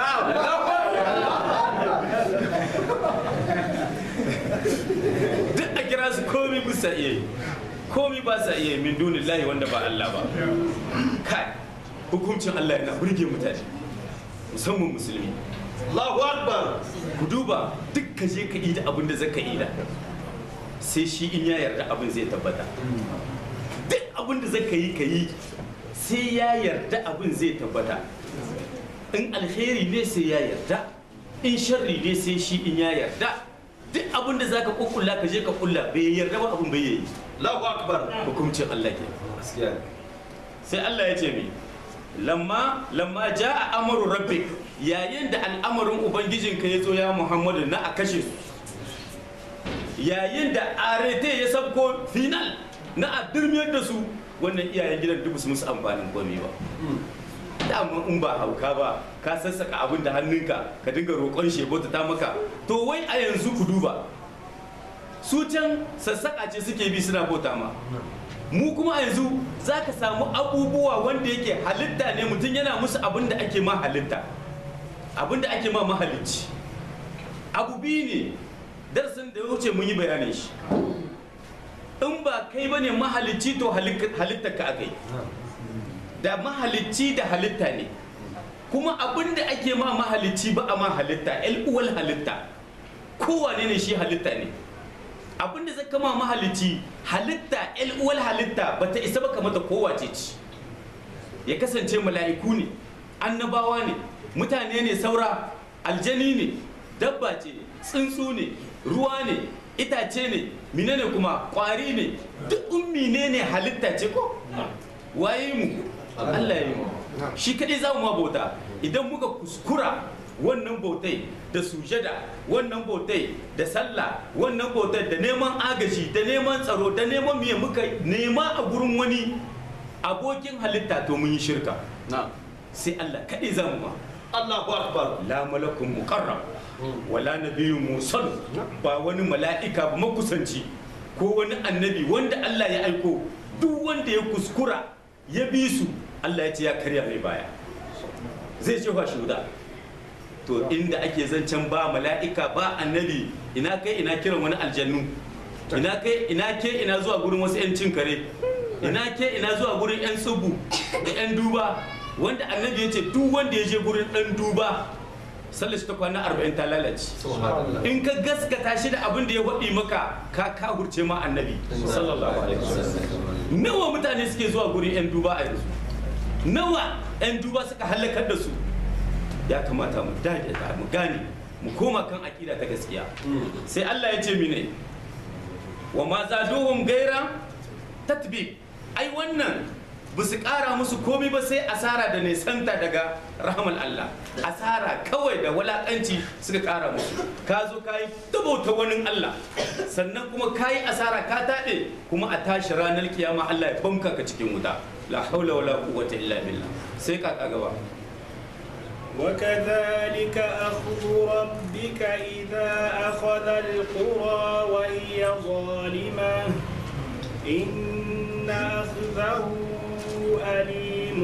duk a kira su komi bisa iya yi komi ba sa iya yi min dunin lahi wanda ba Allah ba kai hukuncin Allah yana burge mutane musamman musulmi Allahu Akbar. ku duba duk ka je ka yi da abin da zaka yi da sai shi in ya yarda abin zai tabbata duk abin da zaka yi ka yi sai ya yarda abin zai tabbata in alheri ne sai ya yarda in sharri ne sai shi in ya yarda duk abin da zaka kukkulla ka je ka kulla bai yarda ba abin bai yi Allahu Akbar. hukuncin Allah ke Gaskiya. sai Allah ya ce mi lamma lamma jaa amru rabbik yayin da al'amarin ubangijinka ya zo ya Muhammadu na a kashe su yayin da arete ya sabko final na a durmiyar da su wannan iyayen gidan duk su musu amfanin komai ba dama in ba hauka ba ka sassaka abin da hannunka ka dinga roƙon shebota ta maka to wai a yanzu ku duba su can sassaka ce suke bi suna bauta ma mu kuma a yanzu za ka samu abubuwa wanda yake halitta ne mutum yana musu abin da ake ma halitta abin da ake ma mahalicci abu biyu ne darasin da ya wuce mun yi bayanin shi in ba kai ba ne mahalicci to halitta ka aka yi da mahalicci da halitta ne kuma abin da ake ma mahalicci ba a ma halitta uwal halitta kowane ne shi halitta ne abin da zai kama mahalicci halitta uwal halitta ba ta isa ba kamata kowace ci ya kasance mala'iku ne annabawa ne mutane ne saura aljani ne dabba ce tsuntsu ne ruwa ne itace ne menene kuma kwari ne duk ummi ne ne halitta ce ko waye mu Allah ya yi mu shi kadai za mu ma bauta idan muka kuskura wannan bautai da sujada wannan bautai da sallah wannan bautai da neman agaji da neman tsaro da neman miye muka nema a gurin wani abokin halitta to mun yi shirka sai Allah kadai za mu ma Allahu akbar la malakun muqarrab wala nabiyyun mursal ba wani mala'ika ba makusanci ko wani annabi wanda Allah ya aiko duk wanda ya kuskura ya bi su Allah ya ce ya karya mai baya zai ce shi wuta to inda ake zancen ba mala'ika ba annabi ina kai ina kiran wani aljannu ina kai ina ke ina zuwa gurin wasu 'yan cin kare ina ke ina zuwa gurin 'yan tsubu da 'yan duba wanda annabi ya ce duk wanda ya je gurin ɗan duba sallar shi ta kwana arba'in ta lalace in ka gaskata shi da abin da ya waɗi maka ka kahurce ma annabi sallallahu alaihi wasallam nawa mutane suke zuwa gurin 'yan duba a yanzu nawa 'yan duba suka halakar da su ya kamata mu dage da mu gane mu koma kan aƙida ta gaskiya sai Allah ya ce mine wa ma zaduhum gaira tatbi ai wannan ba su ƙara musu komi ba sai asara da nisanta daga rahmal Allah asara kawai da walakanci suka ƙara musu ka zo ka yi ta wani Allah sannan kuma ka yi asara ka taɗe kuma a tashi ranar kiyama Allah ya banka ka cikin wuta la haula wala quwwata illa billah sai ka gaba وكذلك أخذ ربك إذا أخذ القرى وهي ظالمة إن أخذه أليم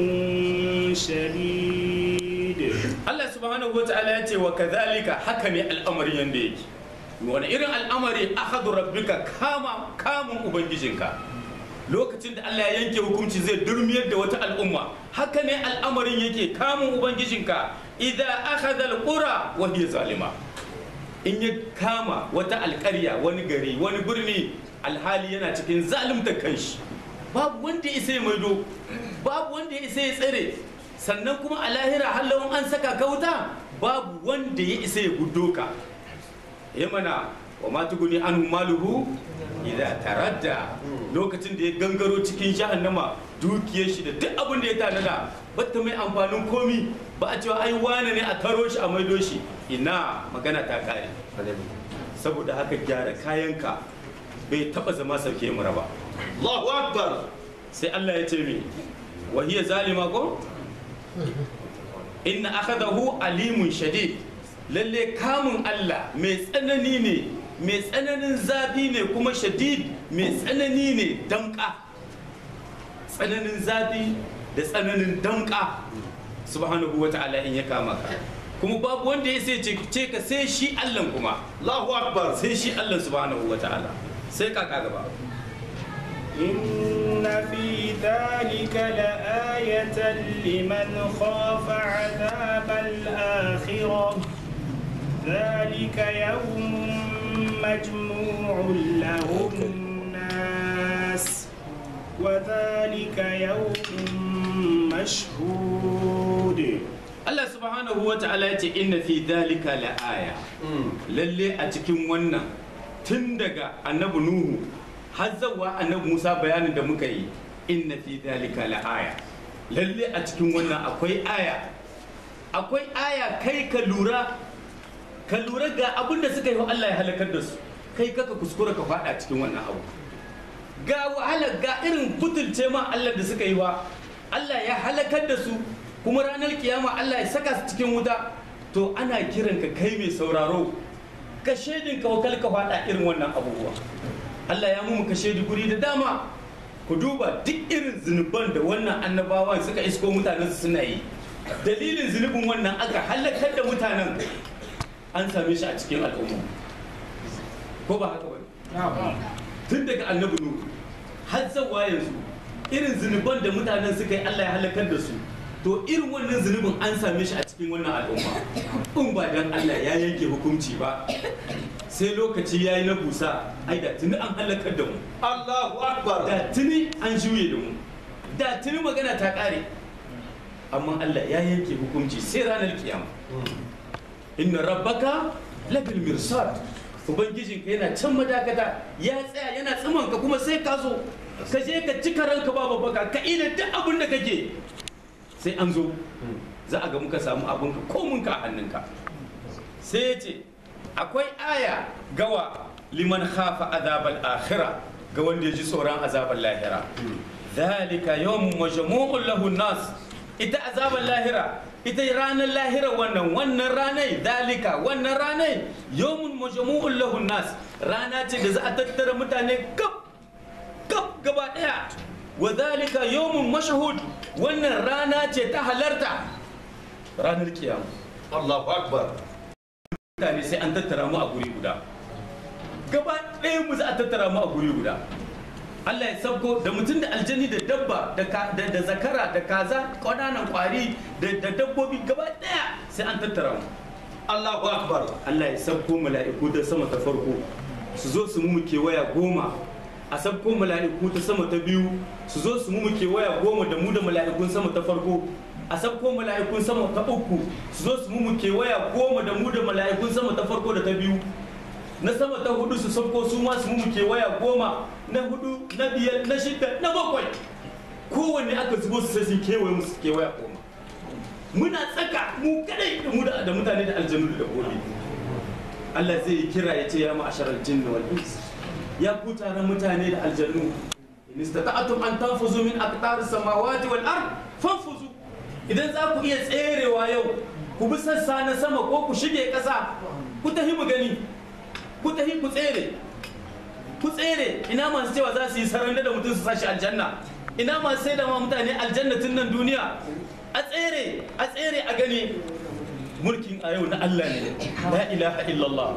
شديد Allah subhanahu wa ta'ala ya ce wa kadhalika haka ne al'amari yanda yake wani irin al'amari akhadhu rabbika kama kamun ubangijinka lokacin da Allah ya yanke hukunci zai durmiyar da wata al'umma haka ne al'amarin yake kamun ubangijinka idan akhadha alqura wa hiya zalima in ya kama wata alƙarya wani gari wani birni alhali yana cikin zalimta kanshi babu wanda ya isa ya maido babu wanda ya isa ya tsare sannan kuma a lahira hallawun an saka ka wuta babu wanda ya isa ya gudo ka ya mana wa ma tuguni an maluhu idan taradda lokacin da ya gangaro cikin jahannama dukiyar shi da duk abin da ya tanada batta mai amfanin komi ba a cewa ai wane ne a taro shi a maido shi ina magana ta kare saboda haka gyara kayanka bai taba zama sauke mura ba Allahu akbar sai Allah ya ce mi wa hiya zalima ko inna akhadahu alimun shadid lalle kamun Allah mai tsanani ne mai tsananin zafi ne kuma shadid mai tsanani ne damka tsananin zafi da tsananin damka subhanahu wa ta'ala in ya kama ka kuma babu wanda ya sai ce ka sai shi Allah kuma Allahu akbar sai shi Allah subhanahu wa ta'ala sai kaka gaba إن في ذلك لآية لمن خاف عذاب الآخرة ذلك يوم مجموع له الناس وذلك يوم مشهود Allah subhanahu wa ta'ala ya ce inna fi dhalika la aya lalle a cikin wannan tun daga annabi nuhu har zawa annabi musa bayanin da muka yi inna fi dhalika la aya lalle a cikin wannan akwai aya akwai aya kai ka lura ka lura ga abin da suka yi wa Allah ya halakar da su kai kaka kuskura ka fada cikin wannan abu ga wahala ga irin butulce ma Allah da suka yi wa Allah ya halakar da su kuma ranar kiyama Allah ya saka su cikin wuta to ana kiran ka kai mai sauraro ka shaidin ka wakal ka faɗa irin wannan abubuwa Allah ya mu ka shaidi guri da dama ku duba duk irin zunuban da wannan annabawan suka isko mutanen su suna yi dalilin zunubin wannan aka halakar da mutanen an same shi a cikin al'umma ko ba haka ba tun daga annabi nuhu har zawa yanzu irin zunuban da mutanen suka yi Allah ya halakar da su to irin wannan zunubin an same shi a cikin wannan al'umma in ba dan Allah ya yanke hukunci ba sai lokaci ya yi na busa ai da tuni an halakar da mu Allahu akbar da tuni an juye da mu da tuni magana ta kare amma Allah ya yanke hukunci sai ranar kiyama inna rabbaka labil mirsad ubangijinka yana can madakata ya tsaya yana tsiman ka kuma sai ka zo ka je ka cika ranka babu baka ka ina duk abin da kake sai an zo za a ga muka samu abinka ko munka a hannunka sai ya ce akwai aya gawa liman khafa azabal akhira ga wanda ya ji tsoron azabal lahira zalika yawmun majmu'un lahu nas ita azabal lahira ita ranar lahira wannan wannan ranai dalika wannan ranai yawmun majmu'un lahun nas rana ce da za a tattara mutane kaf kaf gaba daya wa dalika yawmun mashhud wannan rana ce ta halarta ranar kiyama Allahu akbar mutane sai an tattara mu a guri guda gaba ɗaya mu za a tattara mu a guri guda Allah ya sabko da mutum da aljani da dabba da ka- da da zakara da kaza ƙananan ƙwari da da dabbobi gaba ɗaya sai an tattara mu Allahu akbar Allah ya sabko mala'iku ta sama ta farko su zo su mu kewaya goma a sabko mala'iku ta sama ta biyu su zo su mu kewaya goma da mu da mala'ikun sama ta farko a sabko mala'ikun sama ta uku su zo su mu kewaya goma da mu da mala'ikun sama ta farko da ta biyu na sama ta hudu su sabko su ma su mu kewaya goma na hudu na biyar na shida na bakwai kowanne aka zubo su sai su kewaye musu kewaya goma muna tsaka mu kadai da mu da da mutane da aljanu da dabbobi Allah zai yi kira ya ce ya ma'asharal jinni wal ins ya ku taron mutane da aljannu in istata'tum an tanfuzu min aqtar samawati wal ard fanfuzu idan za ku iya tserewa yau ku bi sassa na sama ko ku shige ƙasa ku tafi mu gani ku tafi ku tsere ku tsere ina masu cewa za su yi saranda da mutum su sashi aljanna ina masu sai da ma mutane aljanna tun nan duniya a tsere a tsere a gani mulkin a yau na Allah ne la ilaha illallah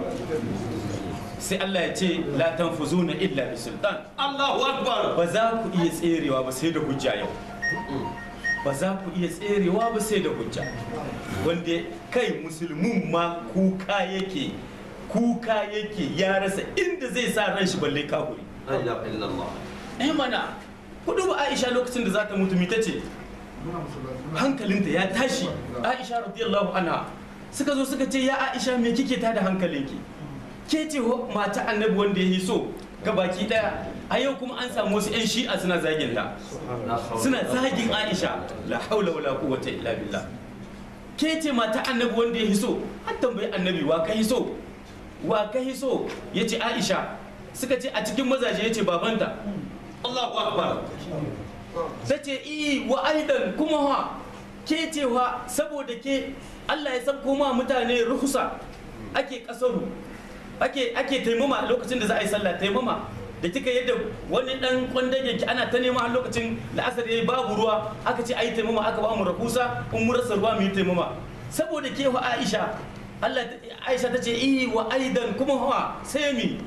sai Allah ya ce la tanfuzuna illa bi sultan Allahu akbar ba za ku iya tserewa ba sai da hujja yau ba za ku iya tserewa ba sai da hujja wanda kai musulmin ma kuka yake kuka yake ya rasa inda zai sa ran shi balle kafuri La ilaha illallah eh mana ku duba Aisha lokacin da za ta mutu mita ce hankalinta ya tashi Aisha radiyallahu anha suka zo suka ce ya Aisha me kike ta da hankalinki ke ce ho- mata annabi wanda ya yi so ga baki daya a yau kuma an samu wasu 'yan shi'a suna zagin ta suna zagin Aisha la haula wala quwwata illa billah ke ce mata annabi wanda ya yi so an tambayi annabi wa ka yi so wa ka yi so yace Aisha suka ce a cikin mazaje yace babanta Allahu akbar ta ce iyi wa aidan kuma wa ke cewa saboda ke Allah ya sabko ma mutane ruhusa ake kasaru ake ake taimama lokacin da za a yi sallah taimama da kika yadda wani dan kwandage ki ana ta nema a lokacin la'asar yayi babu ruwa aka ce ayi taimama aka ba mu rahusa in mu rasa ruwa mu yi taimama saboda ke wa Aisha Allah Aisha ta ce iyi wa aidan kuma wa sai mi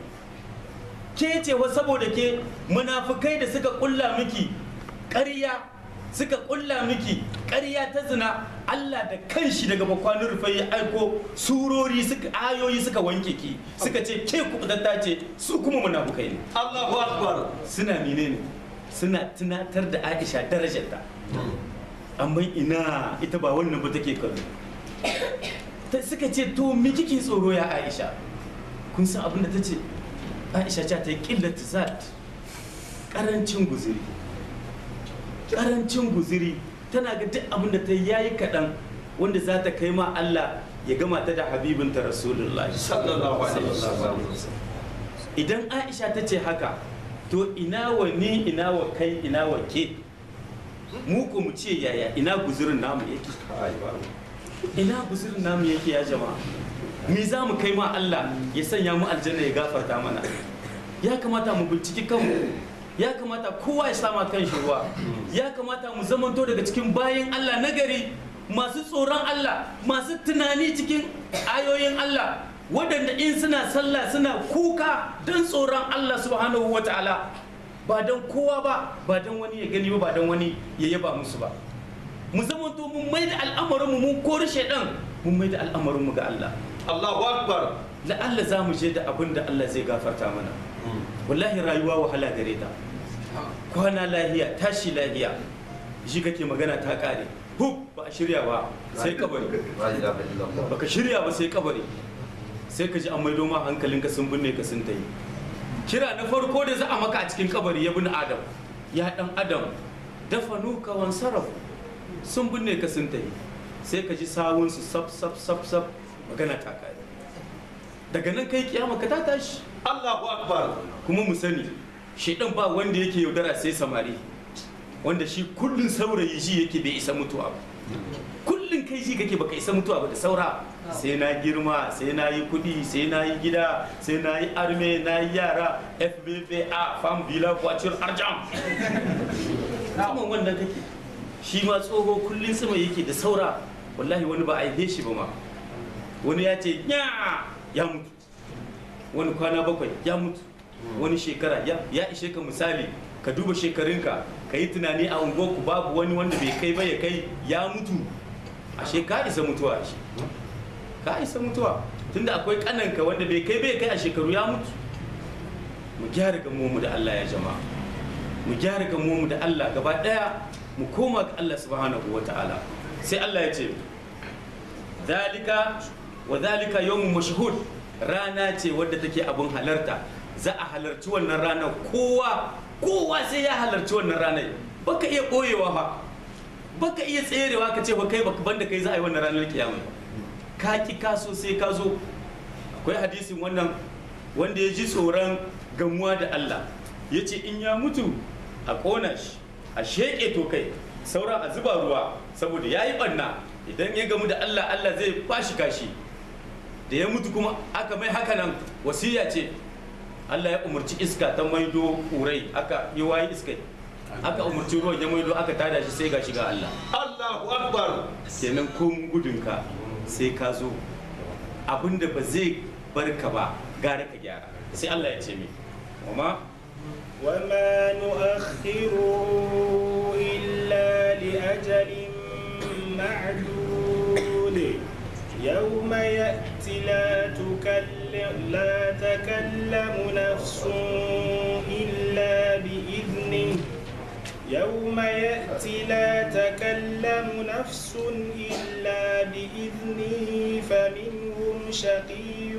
ke ce wa saboda ke munafukai da suka kulla miki ƙarya suka kulla miki ƙarya ta zina Allah da kanshi daga bakwanin rufai ya aiko surori suka ayoyi suka wanke ki suka ce ke kubutatta ce su kuma munafukai ne Allahu akbar suna menene suna tunatar da Aisha darajarta amma ina ita ba wannan ba take kallo ta suka ce to me kike tsoro ya Aisha kun san abin da ta ce Aisha ce ta yi qillatu zat karancin guziri karancin guziri tana ga duk abin da ta yi yayi kaɗan wanda za ta kai ma Allah ya gama ta da habibinta rasulullahi sallallahu alaihi wasallam idan aisha ta ce haka to ina wa ni ina wa kai ina wa ke mu ko mu ce yaya ina guzurin namu yake ina guzurin namu yake ya jama'a me za mu kai ma Allah ya sanya mu aljanna ya gafarta mana ya kamata mu binciki kanmu ya kamata kowa ya sama kan shi ruwa ya kamata mu zamanto daga cikin bayan Allah nagari masu tsoron Allah masu tunani cikin ayoyin Allah waɗanda in suna sallah suna kuka don tsoron Allah subhanahu wa ta'ala ba don kowa ba ba don wani ya gani ba ba don wani ya yaba musu ba mu zamanto mun mai da al'amarinmu mun kori shaidan mun mai da al'amarinmu ga Allah Allahu akbar la'alla za mu je da abin da Allah zai gafarta mana wallahi rayuwa wahala gare ta kwana lahiya tashi lahiya shi kake magana ta kare hub ba a shirya ba sai kabari La ilaha illallah baka shirya ba sai kabari sai ka ji an maido ma hankalinka sun binne ka sun tayi kira na farko da za a maka a cikin kabari ya bin adam ya dan adam dafanu ka wan sarafu sun binne ka sun tayi sai ka ji sawunsu sab sab sab sab magana ta kare daga nan kai kiyama ka ta tashi Allahu akbar kuma mu sani shedan ba wanda yake yaudara sai samari wanda shi kullun saurayi shi yake bai isa mutuwa ba kullun kullum kai ji kake baka isa mutuwa ba da saura sai na girma sai na yi kudi sai na yi gida sai na yi arme na yi yara fbpa fam bila kwacin arjam saman wannan kake shi ma tsoho kullum sama yake da saura wallahi wani ba a yi shi ba ma wani ya ce ya ya mutu wani kwana bakwai ya mutu wani shekara ya ya ishe ka misali ka duba shekarunka ka yi tunani a unguwarku babu wani wanda bai kai ba ya kai ya mutu ashe ka isa mutuwa ashe ka isa mutuwa tunda akwai kananka wanda bai kai bai kai a shekaru ya mutu mu gyara gamu da Allah ya jama'a mu gyara gamu da Allah gaba daya mu koma ga Allah subhanahu wata'ala sai Allah ya ce zalika wa zalika yawmun mashhud rana ce wadda take abun halarta za a halarci wannan ranar kowa kowa sai ya halarci wannan ranar baka iya koyewa fa baka iya tserewa ka ce ba kai baka banda kai za a yi wannan ranar kiyama ka ki kaso sai ka zo akwai hadisin wannan wanda ya ji tsoron gamuwa da Allah ya ce in ya mutu a ƙona shi a sheƙe to kai sauran a zuba ruwa saboda ya yi ɓanna idan ya gamu da Allah Allah zai kwashi kashi da ya mutu kuma aka mai haka nan wasiya ce Allah ya umarci iska ta maido ƙurai aka yi wayi iskai aka umarci ruwan ya maido aka tada shi sai ga shiga Allah Allahu Akbar. kenan komun gudunka sai ka zo abinda ba zai barka ba gara ka gyara sai Allah ya ce mi kuma وما نؤخره إلا لأجل معدود يوم يأتي لا تكلم لا تكلم نفس إلا بإذنه يوم يأتي لا تكلم نفس إلا بإذنه فمنهم شقي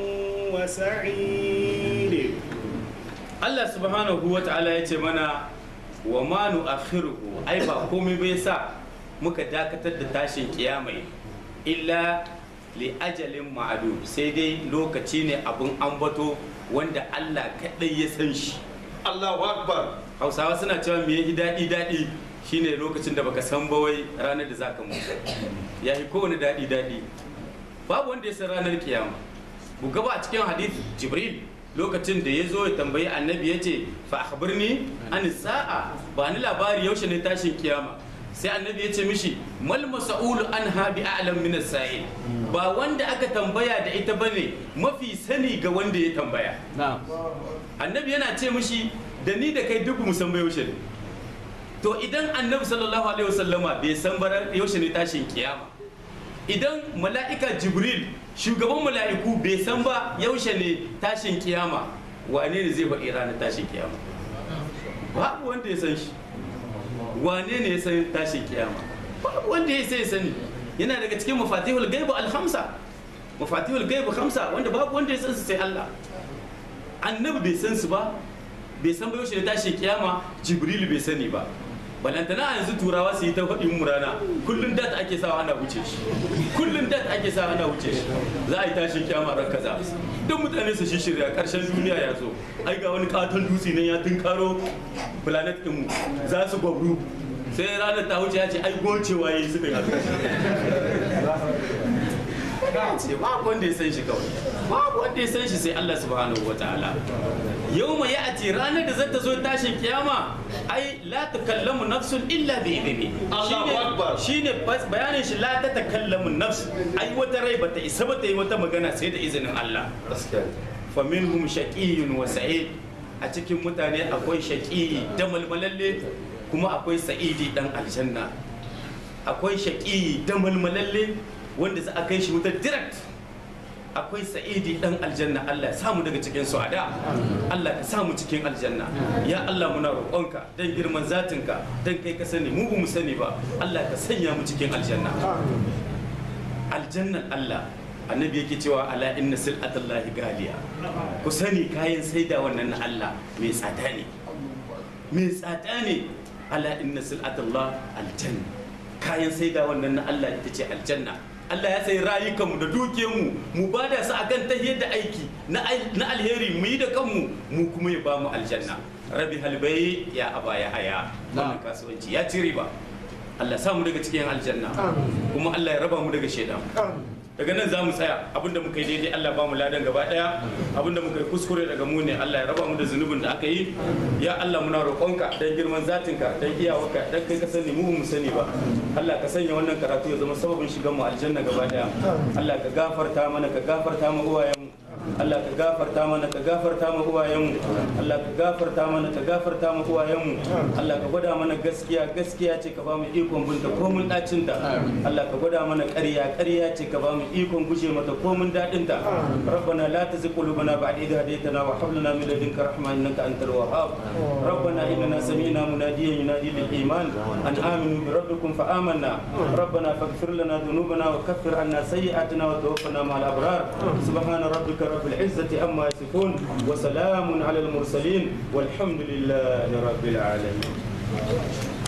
وسعيد Allah subhanahu wa ta'ala ya ce mana wa ma nu'akhiruhu ai ba komai bai sa muka dakatar da tashin kiyamai illa li ajalin ma'adu sai dai lokaci ne abun ambato wanda Allah kaɗai ya san shi Allahu Akbar. hausawa suna cewa me yi daɗi daɗi shine lokacin da baka san bawai ranar da zaka mutu ya yi kowane daɗi daɗi babu wanda ya san ranar kiyama buga ba a cikin hadith jibril lokacin da ya zo ya tambayi annabi ya ce fa akhbirni an sa'a ba ni labari yaushe ne tashin kiyama sai annabi ya ce mishi mal mas'ulu an bi a'lam min as-sa'il ba wanda aka tambaya da ita bane mafi sani ga wanda ya tambaya annabi yana ce mishi da ni da kai duk mu san bai yaushe ne to idan annabi sallallahu alaihi wasallama bai san bara yaushe ne tashin kiyama idan mala'ika jibril shugaban mala'iku bai san ba yaushe ne tashin kiyama wane ne zai faɗi ranar tashin kiyama babu wanda ya san shi wane ne ya san tashin kiyama babu wanda ya sai sani yana daga cikin mafatihul gaibu alhamsa mafatihul gaibu hamsa wanda babu wanda ya san su sai Allah annabi bai san su ba bai san ba yaushe ne tashin kiyama jibril bai sani ba balantana a yanzu turawa su yi ta faɗin murana kullum dat ake sawa ana wuce shi kullum dat ake sawa ana wuce shi za a yi tashin kiyama ran kaza duk mutane su shirya karshen duniya ya zo ai ga wani katon dutse nan ya tunkaro planet din mu za su gwabru sai ranar ta wuce ya ce ai gocewa yayi suka yi haka ce babu wanda ya san shi kawai babu wanda ya san shi sai Allah subhanahu wa ta'ala yau mai ya'ati ranar da zata zo tashin kiyama ai la takallamu nafsun illa bi idni Allahu Akbar. shine bayanin shi la ta takallamu nafs ai wata rai bata isa bata yi wata magana sai da izinin Allah Gaskiya. fa minhum shaqiyyun wa sa'id a cikin mutane akwai shaqiyi da malmalalle kuma akwai sa'idi dan aljanna akwai shaqiyi da malmalalle wanda za a kai shi wutar direct akwai sa'idi dan aljanna Allah ya samu daga cikin su'ada Allah ka samu cikin aljanna ya Allah muna roƙonka dan girman zatinka dan kai ka sani mu ba mu sani ba Allah ka sanya mu cikin aljanna aljannan Allah annabi yake cewa ala inna sil'atallahi galiya ku sani kayan saida wannan na Allah mai tsada ne mai tsada ne ala inna sil'atallah aljanna kayan saida wannan na Allah ita ce aljanna Allah ya sayi rayukanmu da dukiyarmu mu ba da su akan tahiyar da aiki na al- na alheri mu yi da kanmu mu kuma ya ba mu aljanna rabi halbai ya aba ya haya wannan kasuwanci ya ci riba Allah ya sa mu daga cikin aljanna kuma Allah ya raba mu daga shaidan daga nan za mu tsaya abinda muka yi daidai Allah ba mu ladan gaba daya abinda muka yi kuskure daga mu ne Allah ya raba mu da zunubin da aka yi ya Allah muna roƙonka dan girman zatinka dan iyawarka dan kai ka sani mu mu sani ba Allah ka sanya wannan karatu ya zama sababin shigan mu aljanna gaba daya Allah ka gafarta mana ka gafarta mu uwayen Allah ka gafarta mana ka gafarta mu uwayenmu Allah ka gafarta mana ka gafarta mu uwayenmu Allah ka gwada mana gaskiya gaskiya ce ka ba mu ikon binta ko mun dacin ta Allah ka gwada mana ƙarya ƙarya ce ka ba mu ikon guje mata ko mun dadin ta rabbana la tuzigh qulubana ba'da idh hadaytana wa hab lana min ladunka rahma innaka antal wahhab rabbana innana sami'na munadiyan yunadi lil iman an aminu bi rabbikum fa amanna rabbana faghfir lana dhunubana wa kaffir anna sayyi'atina wa tawaffana ma'al abrar subhana rabbika رب العزة أما يصفون وسلام على المرسلين والحمد لله رب العالمين